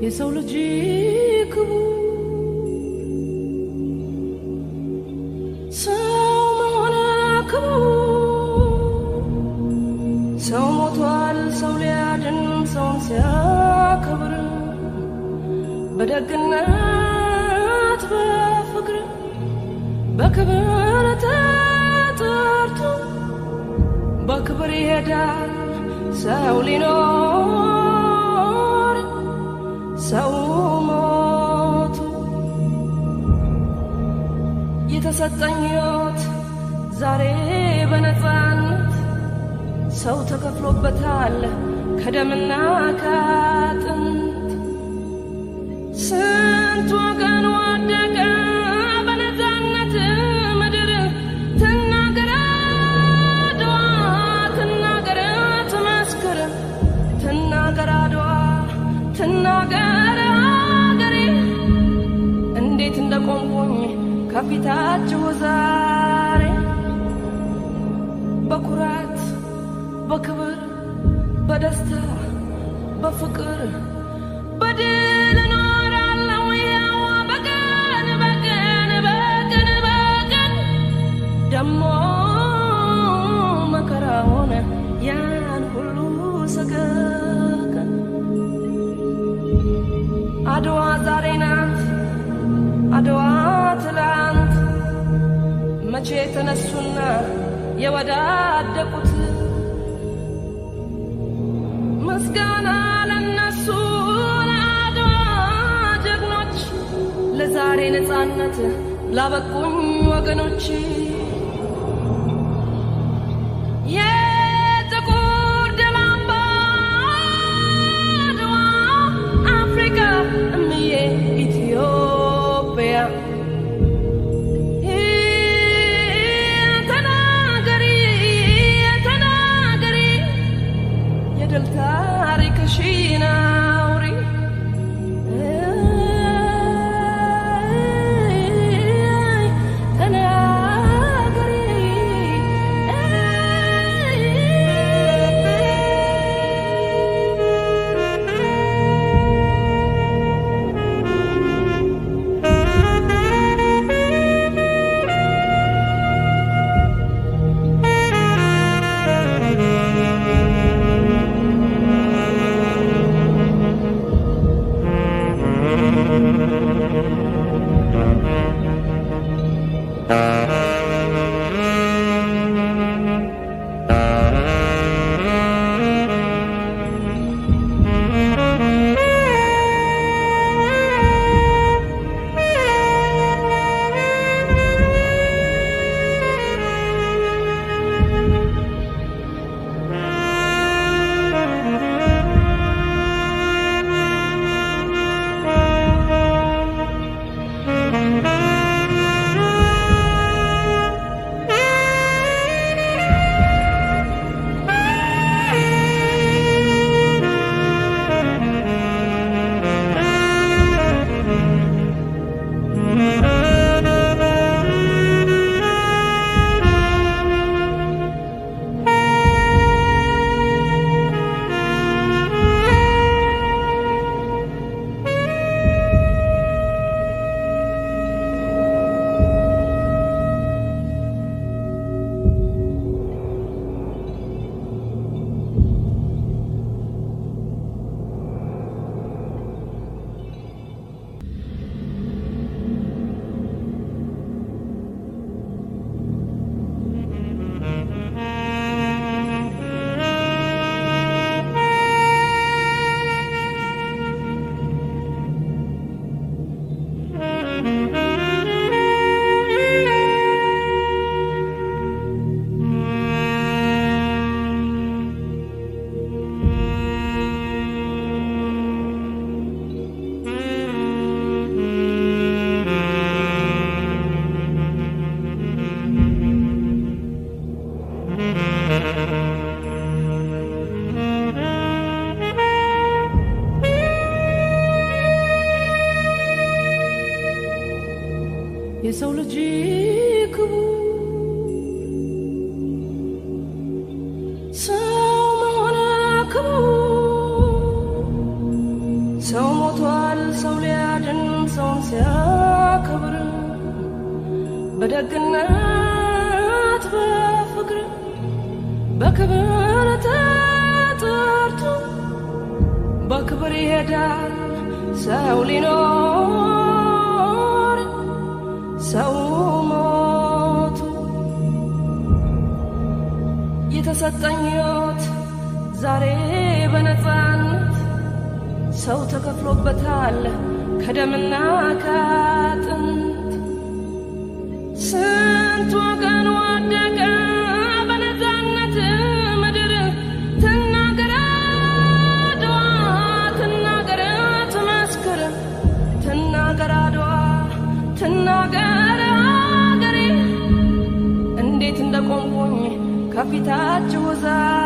የሰው ልጅ ክቡር ሰው መሆን ክቡር ሰው ሞቷል ሰው ሊያድን ሰውን ሲያከብር በደግነት በፍቅር በክብር ተጠርቶ በክብር ይሄዳል ሰው ሊኖር ሰው ሞቱ የተሰጠኝ ሕይወት ዛሬ በነፃነት ሰው ተከፍሎበታል ከደምና ከአጥንት ስንት ወገን ወደቀ በነፃነት ምድር ትናገር አድዋ ትናገር ትመስክር ትናገር አድዋ ትናገር አገሬ እንዴት እንደቆምኩኝ ከፊታችሁ ዛሬ በኩራት በክብር በደስታ በፍቅር በድል እኖራለሁ ያው በቀን በቀን በቀን በቀን ደሞ መከራ ሆነ ያን ሁሉ ሰቀቀን አድዋ ዛሬ ናት አድዋ ትላንት መቼ ተነሱና የወዳደቁት ምስጋና ለነሱ ለአድዋ ጀግኖች ለዛሬ ነፃነት ላበቁኝ ወገኖች የጥቁር ደም አምባ አድዋ አፍሪካ እምዬ ኢትዮጵያ ተናገሪ ተናገሪ የድል ታሪክሽን አውሪ ተናገሪ በደግነት በፍቅር በክብር ተጠርቶ በክብር ይሄዳል ሰው ሊኖር ሰው ሞቱ የተሰጠኝ ሕይወት ዛሬ በነፃነት ሰው ተከፍሎበታል ከደምና ከአጥንት ስንት ወገን ወደቀ በነፃነት ምድር ትናገር አድዋ ትናገር ትመስክር ትናገር አድዋ ትናገር አገሬ እንዴት እንደቆምኩኝ ከፊታችሁ ዛሬ